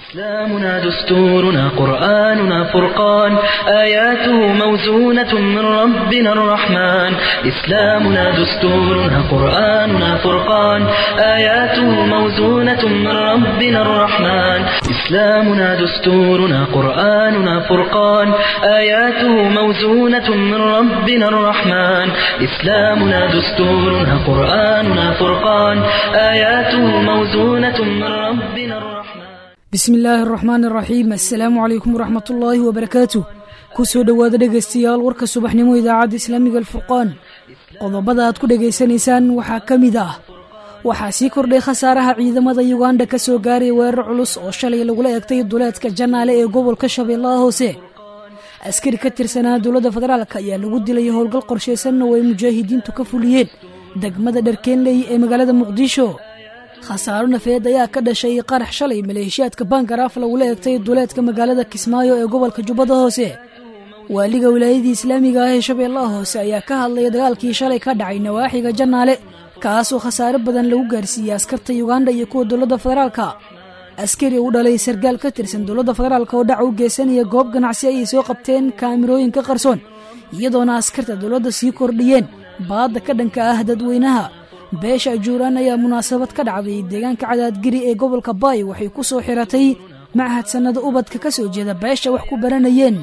إسلامنا دستورنا قرآننا فرقان آياته موزونة من ربنا الرحمن إسلامنا دستورنا قرآننا فرقان آياته موزونة من ربنا الرحمن إسلامنا دستورنا قرآننا فرقان آياته موزونة من ربنا الرحمن إسلامنا دستورنا قرآننا فرقان آياته موزونة من ربنا الرحمن bismi illaahi araxmaan araxiim assalaamu calaykum waraxmat ullaahi wabarakaatu ku soo dhowaada dhegaystayaal warka subaxnimo idaacadda islaamiga alfurqaan qodobada aad ku dhegaysanaysaan waxaa ka mid ah waxaa sii kordhay khasaaraha ciidamada yuganda ka soo gaaray weerar culus oo shalay lagula egtay duleedka janaale ee gobolka shabeellaha hoose askari ka tirsanaa dowladda federaalk ayaa lagu dilay howlgal qorshaysanna oo ay mujaahidiintu ka fuliyeen degmada dharkeenley ee magaalada muqdisho khasaaro nafeed ayaa ka dhashay qarax shalay maleeshiyaadka bankaraaf lagula egtay duleedka magaalada kismaayo ee gobolka jubbada hoose waaliga wilaayadii islaamiga ah ee shabeellaha hoose ayaa ka hadlaya dagaalkii shalay ka dhacay nawaaxiga janaale kaasoo khasaare badan lagu gaarsiiyey askarta yuganda iyo kuwa dowladda federaalka askari u dhalay sargaal ka tirsan dowladda federaalk oo dhac u geysanaya goob ganacsi ayay soo qabteen kaamirooyinka qarsoon iyadoona askarta dowladda sii kordhiyeen baadda ka dhanka ah dadweynaha beesha ajuuraan ayaa munaasabad ka dhacday deegaanka cadaadgeri ee gobolka baay waxay ku soo xiratay machad sannada ubadka ka soo jeeda beesha wax ku baranayeen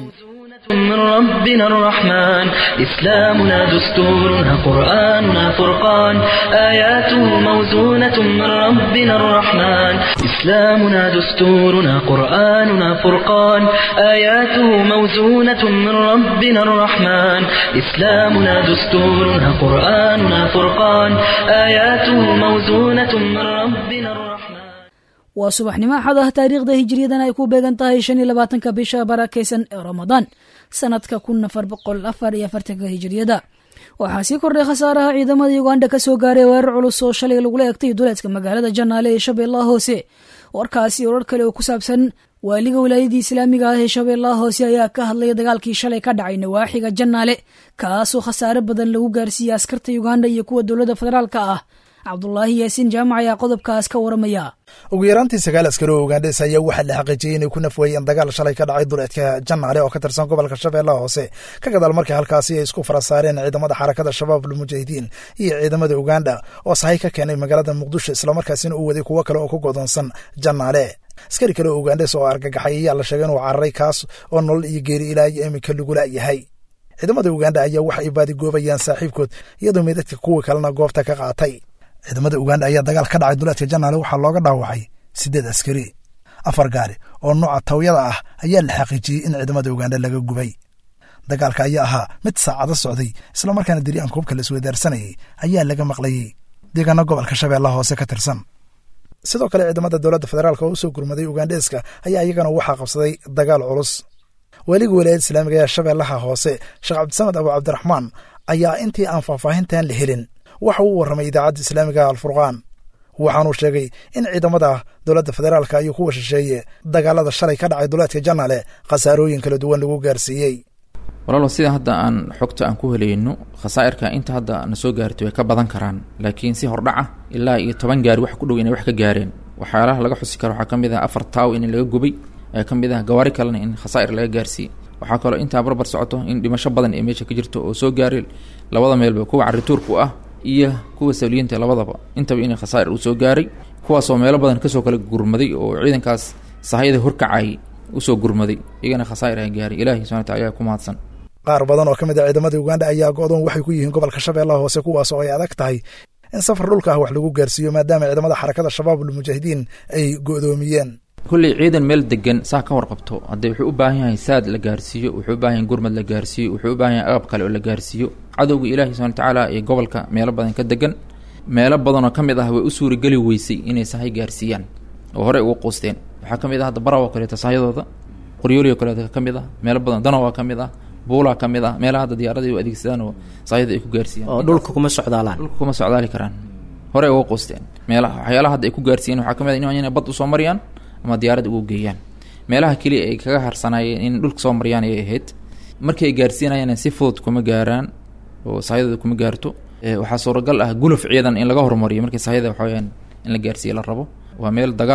من ربنا الرحمن إسلامنا دستورنا قرآننا فرقان آياته موزونة من ربنا الرحمن إسلامنا دستورنا قرآننا فرقان آياته موزونة من ربنا الرحمن إسلامنا دستورنا قرآننا فرقان آياته موزونة من ربنا الرحمن waa subaxnimo axad ah taariikhda hijiriyadan ay ku beegan tahay shan iyo labaatanka bisha barakaysan ee ramadaan sanadka kun afar boqol afar iyo afartanka hijiriyada waxaa sii kordhay khasaaraha ciidamada yuganda ka soo gaaray weerar culus oo shalay lagula egtay duleedka magaalada janaale ee shabeellaha hoose warkaasi warar kale oo ku saabsan waaliga wilaayadii islaamiga ah ee shabeellaha hoose ayaa ka hadlaya dagaalkii shalay ka dhacay nawaaxiga janaale kaasoo khasaare badan lagu gaarsiiyey askarta yuganda iyo kuwa dowladda federaalka ah cabdulaahi yaasiin jaamac ayaa qodobkaas ka waramaya ugu yaraantii sagaal askari oo ugandhes ayaa waxaa la xaqiijiyey inay ku nafweeyeen dagaal shalay ka dhacay duleedka janaale oo ka tirsan gobolka shabeellaha hoose ka gadaal markii halkaasi ay isku fara saareen ciidamada xarakada shabaab almujaahidiin iyo ciidamada uganda oo sahay ka keenay magaalada muqdisho islamarkaasina uu waday kuwo kale oo ku godoonsan janaale askari kale oo ugandhes oo argagaxay ayaa la sheegay inuu cararay kaas oo nolol iyo geeri ilaa iyo iminka lagula yahay ciidamada uganda ayaa waxa ay baadigoobayaan saaxiibkood iyadoo meydadka kuwii kalena goobta ka qaatay ciidamada uganda ayaa dagaal ka dhacay duleedka janaale waxaa looga dhaawacay siddeed askari afar gaari oo nooca tawyada ah ayaa la xaqiijiyey in ciidamada uganda laga gubay dagaalka ayaa ahaa mid saacado socday islamarkaana diri'aan koobka la isweydaarsanayay ayaa laga maqlayey deegaano gobolka shabeellaha hoose ka tirsan sidoo kale ciidamada dowladda federaalk oo u soo gurmaday ugandheeska ayaa iyagana waxaa qabsaday dagaal culus weliga walaayada islaamiga ee shabeellaha hoose sheekh cabdisamed abu cabdiraxmaan ayaa intii aan faahfaahintan la helin waxa uu warramay idaacadda islaamiga alfurqaan waxaanuu sheegay in ciidamada dowladda federaalka iyo kuwa shisheeye dagaalada shalay ka dhacay duleedka janaale khasaarooyin kala duwan lagu gaarsiiyey walaalo sida hadda aan xogta aan ku helayno khasaa'irka inta hadda na soo gaartay way ka badan karaan laakiin si hordhaca ilaa iyo toban gaari wax ku dhow inay wax ka gaareen waxyaalaha laga xusi karo waxaa ka mid ah afar taaw in laga gubay ee ka mid ah gawaari kalena in khasaa'ir laga gaarsiiyey waxaa kaloo intaa barbar socoto in dhimasho badan ee meesha ka jirto oo soo gaaray labada meelba kuwa carituurku ah iyo kuwa sawliyiinta labadaba intaba inay khasaa'ir uu soo gaaray kuwaasoo meelo badan kasoo kala gurmaday oo ciidankaas sahayada horkacay usoo gurmaday iyagana khasaa'ir ay gaaray ilahi subana wataala ayaa ku mahadsan qaar badan oo ka mid a ciidamada uganda ayaa go-doon waxay ku yihiin gobolka shabeellaha hoose kuwaas oo ay adag tahay in safar dhulka ah wax lagu gaarsiiyo maadaama ciidamada xarakada shabaab almujaahidiin ay go'doomiyeen kulley ciidan meel degan saa ka warqabto haddee wuxuu u baahan yahay saad la gaarsiiyo wuxuu u baahan yahay gurmad la gaarsiiyo wuxuu u baahan yahay agab kale oo la gaarsiiyo cadowga ilaahi subana watacaala ee gobolka meelo badan ka degan meelo badanoo ka mid ah way u suurageli weysay inay sahay gaarsiiyaan oo horey ugu quusteen waxaa ka mid ah hadda baraw oo kaleeto sahayadooda qoryooli oo kaleeto ka mid ah meelo badan danowa ka mid ah buulaa ka mid ah meelaha hadda diyaaradii u adeegsadaan oo sahayada ay ku gaarsiiyaan oo dhulka kuma socdaalaan dhulka kuma socdaali karaan horey uga quusteen meelaha waxyaalaha hadda ay ku gaarsiiyeen waxaa ka mid ah inay bad usoo mariyaan ama diyaarad ugu geeyaan meelaha keliya ay kaga harsanaayeen in dhulka soo mariyaan ayay ahayd markii ay gaarsiinayaan si fudud kuma gaaraan oo sahayadooda kuma gaarto waxaa suuragal ah guluf ciidan in laga hormariyo markii sahayada waxaweyaan in la gaarsiiye la rabo waa meel dagaal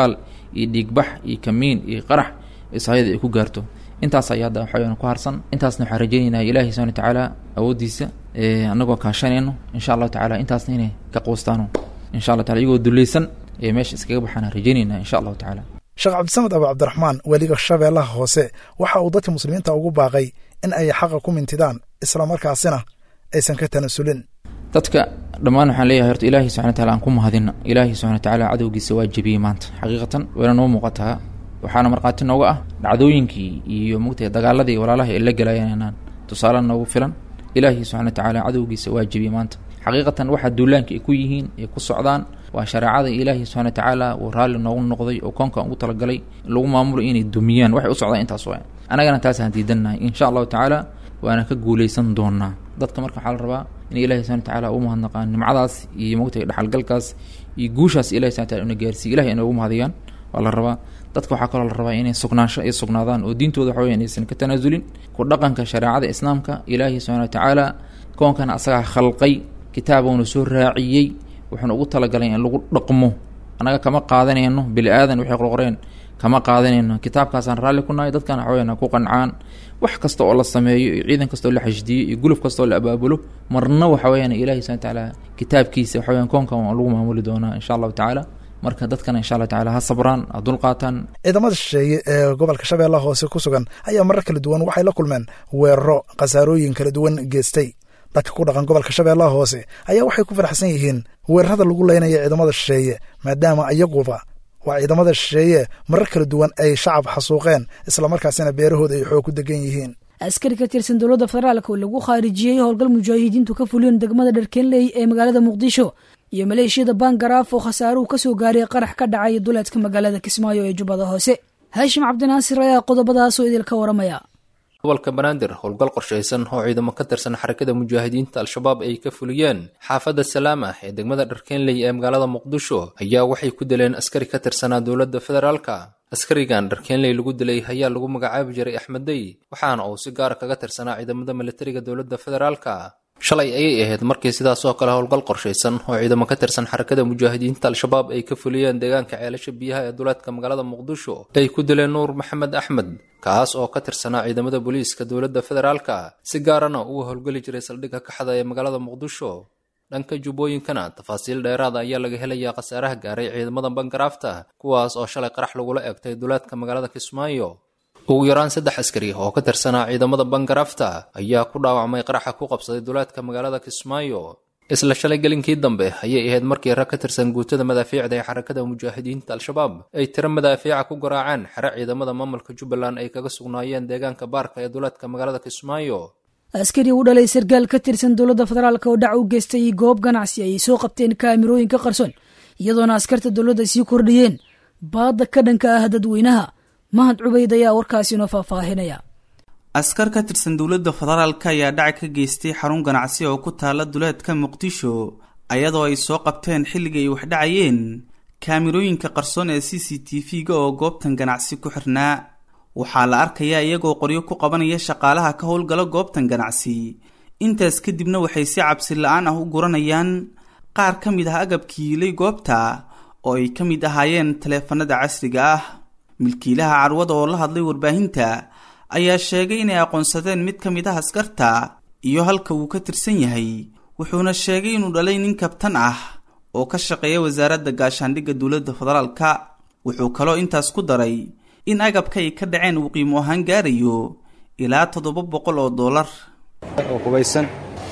iyo dhiigbax iyo kamiin iyo qarax isaayada ay ku gaarto intaas ayaa hadda waxaweyaan ku harsan intaasna waxaan rajaynaynaa ilaahi subana watacaala awooddiisa annagoo kaashanayno insha allahu tacala intaasna inay ka quustaano insha allah tacala iyagoo dulleysan ee meesha iskaga baxaan rajaynaynaa insha allahu tacala sheekh cabdisamed abu cabdiraxmaan weliga shabeellaha hoose waxa uu dadka muslimiinta ugu baaqay in ay xaqa ku mintidaan islamarkaasina aysan ka tanasulin dadka dhammaan waxaan leeyahay horta ilaahi subxana wataala aan ku mahadina ilaahi subxana watacaala cadowgiisa waa jebiyey maanta xaqiiqatan wayna noo muuqataa waxaana markhaati nooga ah dhacdooyinkii iyo mugtay dagaaladii walaalaha ay la gelayaan tusaale noogu filan ilaahi subxana watacaala cadowgiisa waa jebiyey maanta xaqiiqatan waxa duulaanka ay ku yihiin ay ku socdaan waa shareecada ilaahi subxana watacaala uu raalli noogu noqday oo koonkan ugu talagalay lagu maamulo inay dumiyaan waxay u socdaan intaas waa annagana taasaan diidannahay insha allahu tacaala waana ka guuleysan doonaa dadka marka waxaa la rabaa in ilahi subana watacaala u mahadnaqaan nimcadaas iyo mogtay dhaxalgalkaas iyo guushaas ilahi subana wataala una gaarsiiy ilahi inay ugu mahadiyaan waa la rabaa dadka waxaa kaloo la rabaa inay sugnaansho ay sugnaadaan oo diintooda waxa weya inaysan ka tanaasulin ku dhaqanka shareecada islaamka ilaahi subxana watacaala koonkana asagaa khalqay kitaabuuna soo raaciyey wuxuuna ugu talagalay in lagu dhaqmo annaga kama qaadanayno bili aadan waxay qorqoreen kama qaadanayno kitaabkaasaan raalli ku nahay dadkana waxaweyaan ku qancaan wax kasta oo la sameeyo iyo ciidan kasta oo la xashdiyo iyo guluf kasta oo la abaabulo marna waxa weyaan ilahi subana watacaala kitaabkiisa waxa weyan koonkan waa lagu maamuli doonaa insha allahu tacaala marka dadkana insha allah tacala ha sabraan ha dulqaataan ciidamada shisheeye ee gobolka shabeellaha hoose ku sugan ayaa marar kala duwan waxay la kulmeen weeraro khasaarooyin kala duwan geestay dadka ku dhaqan gobolka shabeellaha hoose ayaa waxay ku faraxsan yihiin weerarada lagu leynaya ciidamada shisheeye maadaama iyaguba waa ciidamada shisheeye marar kala duwan ay shacab xasuuqeen islamarkaasina beerahooda ay xoog ku degan yihiin askari ka tirsan dowladda federaalk oo lagu khaarijiyey howlgal mujaahidiintu ka fuliyeen degmada dharkeenley ee magaalada muqdisho iyo maleeshiyada bangaraaf oo khasaaruhu ka soo gaaray qarax ka dhacay duleedka magaalada kismaayo ee jubbada hoose haashim cabdinaasir ayaa qodobadaasoo idilka waramaya gobolka banaadir howlgal qorshaysan oo ciidamo ka tirsan xarakada mujaahidiinta al-shabaab ay ka fuliyeen xaafadda salaam ah ee degmada dharkeenley ee magaalada muqdisho ayaa waxay ku dileen askari ka tirsanaa dowladda federaalka askarigan dharkeenley lagu dilay ayaa lagu magacaabi jiray axmeddey waxaana uu si gaara kaga tirsanaa ciidamada militariga dowladda federaalka shalay ayay ahayd markii sidaas oo kale howlgal qorshaysan oo ciidamo ka tirsan xarakada mujaahidiinta al-shabaab ay ka fuliyeen deegaanka ceelasha biyaha ee duleedka magaalada muqdisho ay ku dileen nuur maxamed axmed kaas oo ka tirsanaa ciidamada booliiska dowladda federaalka si gaarana uga howlgeli jiray saldhigga kaxda ee magaalada muqdisho dhanka jubbooyinkana tafaasiil dheeraada ayaa laga helayaa khasaaraha gaaray ciidamada bangaraafta kuwaas oo shalay qarax lagula eegtay duleedka magaalada kismaayo ugu yaraan saddex askari oo ka tirsanaa ciidamada bangaraafta ayaa ku dhaawacmay qaraxa ku qabsaday duleedka magaalada kismaayo isla shalay gelinkii dambe ayay ahayd markii rag ka tirsan guutada madaafiicda ee xarakada mujaahidiinta al-shabaab ay tiro madaafiica ku garaaceen xere ciidamada maamulka jubbaland ay kaga sugnaayeen deegaanka baarka ee duleedka magaalada kismaayo askari u dhalay sarkaal ka tirsan dowladda federaalk oo dhac u geystay goob ganacsi ayay soo qabteen kaamirooyinka qarsoon iyadoona askarta dowladda sii kordhiyeen baadda ka dhanka ah dadweynaha mahad cubayd ayaa warkaasi noo faahfaahinaya askar ka tirsan dowladda federaalka ayaa dhac ka geystay xarun ganacsi oo ku taala duleedka muqdisho ayadoo ay soo qabteen xilliga ay wax dhacayeen kaamirooyinka qarsoon ee c c t v-ga oo goobtan ganacsi ku xirnaa waxaa la arkayaa iyagoo qoryo ku qabanaya shaqaalaha ka howlgala goobtan ganacsi intaas kadibna waxay si cabsi la-aan ah u guranayaan qaar ka mid ah agabkii yiilay goobta oo ay ka mid ahaayeen taleefanada casriga ah milkiilaha carwada oo la hadlay warbaahinta ayaa sheegay inay aqoonsadeen mid ka mid ah askarta iyo halka uu ka tirsan yahay wuxuuna sheegay inuu dhalay nin kabtan ah oo ka shaqeeya wasaaradda gaashaandhigga dowladda federaalka wuxuu kaloo intaas ku daray in agabka ay ka dhaceen uu qiimo ahaan gaarayo ilaa toddoba boqol oo dollar oo hubaysan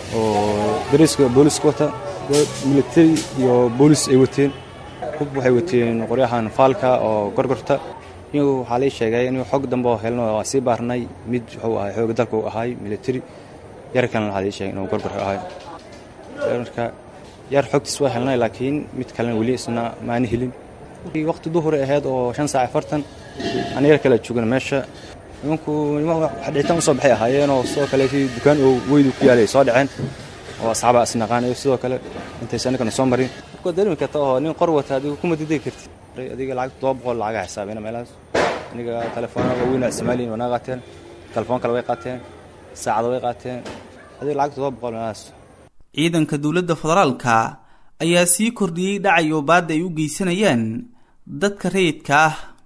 oo dariiska booliska wata militari iyo boolis ay wateen hub waxay wateen qoryahan faalka oo gorgorta iyagu waxaa lay sheegay inuu xog dambe oo helno waa sii baarnay mid wuxuu ahay xooga dalka uu ahay militari yar kalena waxaa lay sheegay inuu gorgor ahay marka yar xogtiis waa helnay laakiin mid kalena weli isna maani helin waqti duhuri ahayd oo shan saac afartan ana yar kale joogana meesha nimanku dhiitaan usoo baxay ahaayeenoo sidoo kale si dukaan oo weydu ku yaalay soo dhaceen oo asxaaba isnaqaan iyo sidoo kale intaysa annagana soo marin markoo dareemi karta oo nin qor wata adigu kuma didegi karti adiga lacag todoba boqol lacaga xisaabina meelahaas aniga telefoona waaweyn isticmaaliyin wanaa qaateen telefoon kale way qaateen saacada way qaateen adiga lacag todoba boqol meelahaas ciidanka dowladda federaalka ayaa sii kordhiyey dhacay oo baadda ay u geysanayaan dadka rayidka ah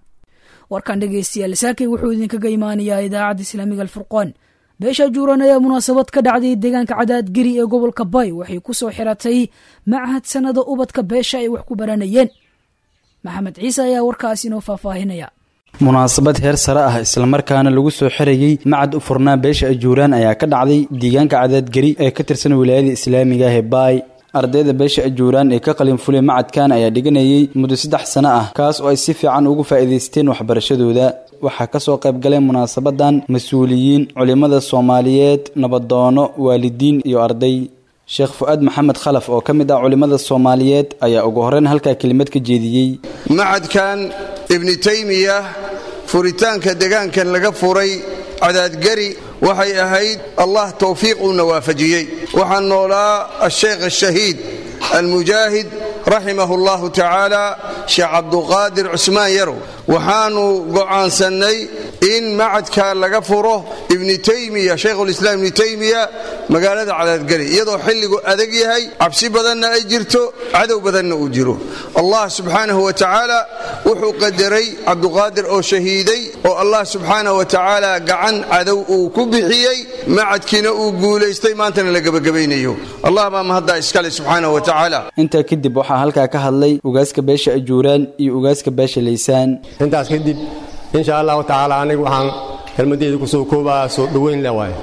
warkan dhegeystayaal saakay wuxuu idinkaga imaanayaa idaacadda islaamiga alfurqaan beesha juuran ayaa munaasabad ka dhacday deegaanka cadaadgeri ee gobolka bay waxay ku soo xiratay machad sanada ubadka beesha ay wax ku baranayeen maxamed ciise ayaa warkaas inoo faahfaahinaya munaasabad heer sare ah islamarkaana lagu soo xirayey macad u furnaa beesha ajuuraan ayaa ka dhacday deegaanka cadaadgeri ee ka tirsan wilaayada islaamiga ah ee baay ardayda beesha ajuuraan ee ka qalin fulay macadkan ayaa dhiganayay muddo saddex sano ah kaas oo ay si fiican ugu faa'iidaysteen waxbarashadooda waxaa kasoo qayb galay munaasabadan mas-uuliyiin culimmada soomaaliyeed nabadoono waalidiin iyo arday sheekh fu-aad maxamed khalaf oo ka mid ah culimmada soomaaliyeed ayaa ugu horreyn halkaa kelimad ka jeediyey macadkan ibni taymiya furitaanka degaankan laga furay cadaadgari waxay ahayd allah towfiiq uuna waafajiyey waxaa noolaa asheekh ashahiid almujaahid raximahu allahu tacaala sheekh cabduqaadir cusmaan yarow waxaanu go'aansannay in macadka laga furo ibni taymiya shaykhulislaam ibni taymiya magaalada cadaadgari iyadoo xilligu adag yahay cabsi badanna ay jirto cadow badanna uu jiro allah subxaanahu wa tacaala wuxuu qadaray cabduqaadir oo shahiiday oo allah subxaanahu wa tacaala gacan cadow uu ku bixiyey macadkiina uu guulaystay maantana la gebagabaynayo allah baa mahaddaa iskale subxaanahu wa tacaala intaa kadib waxaa halkaa ka hadlay ugaaska beesha ajuuraan iyo ugaaska beesha laysaan intaas kadib insha allahu tacaala anigu waxaan kelmadeyda kusoo koobaa soo dhoweyn le waay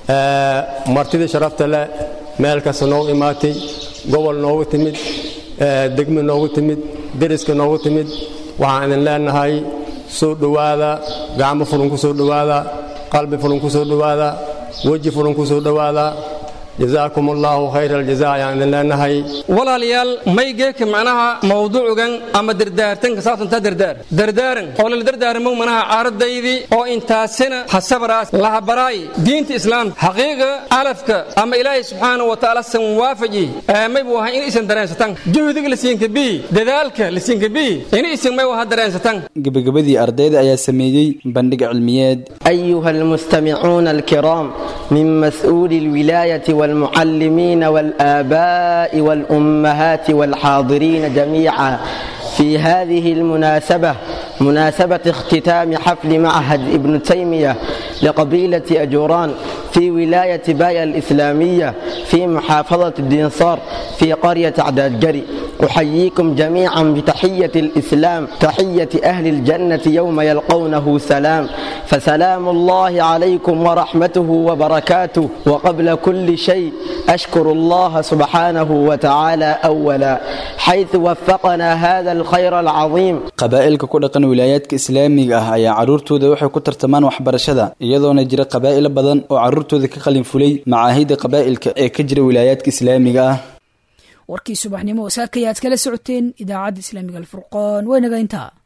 martidii sharafta leh meel kasta noogu imaatay gobol noogu timid degmo noogu timid deriska noogu timid waxaan idin leenahay soo dhowaada gacmo fulan ku soo dhowaada qalbi fulan ku soo dhowaada weji fulan ku soo dhowaada jazaakum allahu khayra aljaza ayaan idin leenahay walaalayaal maygeeka macnaha mawduucugan ama dardaartanka saabsantaa dardaar dardaaran oo lala dardaarmo manaha caaradaydii oo intaasina hasabaraas lahabaraay diinta islaamka xaqiiqa alafka ama ilaahay subxaanahu wa tacaala san waafaji may buu ahay in isan dareensatan juhdiga lasiinka bii dadaalka lasiinka bii in isan may waha dareensatan gebagabadii ardayda ayaa sameeyey bandhig cilmiyeed أيها المستمعون الكرام من مسؤول الولاية والمعلمين والآباء والأمهات والحاضرين جميعا في هذه المناسبة مناسبة اختتام حفل معهد ابن تيمية لقبيلة أجوران في ولاية بايا الإسلامية في محافظة الدنصار في قرية عداد جري أحييكم جميعا بتحية الإسلام تحية أهل الجنة يوم يلقونه سلام فسلام الله عليكم ورحمته وبركاته وقبل كل شيء أشكر الله سبحانه وتعالى أولا حيث وفقنا هذا الخير العظيم qabaa'ilka ku dhaqan wilaayaadka islaamiga ah ayaa carruurtooda waxay ku tartamaan waxbarashada iyadoona jira qabaa'ilo badan oo carruurtooda ka qalin fulay macaahidda qabaa'ilka ee ka jira wilaayaadka islaamiga ah warkii subaxnimo saakayaad kala socoteen idaacadda islaamiga alfurqaan waynaga intaa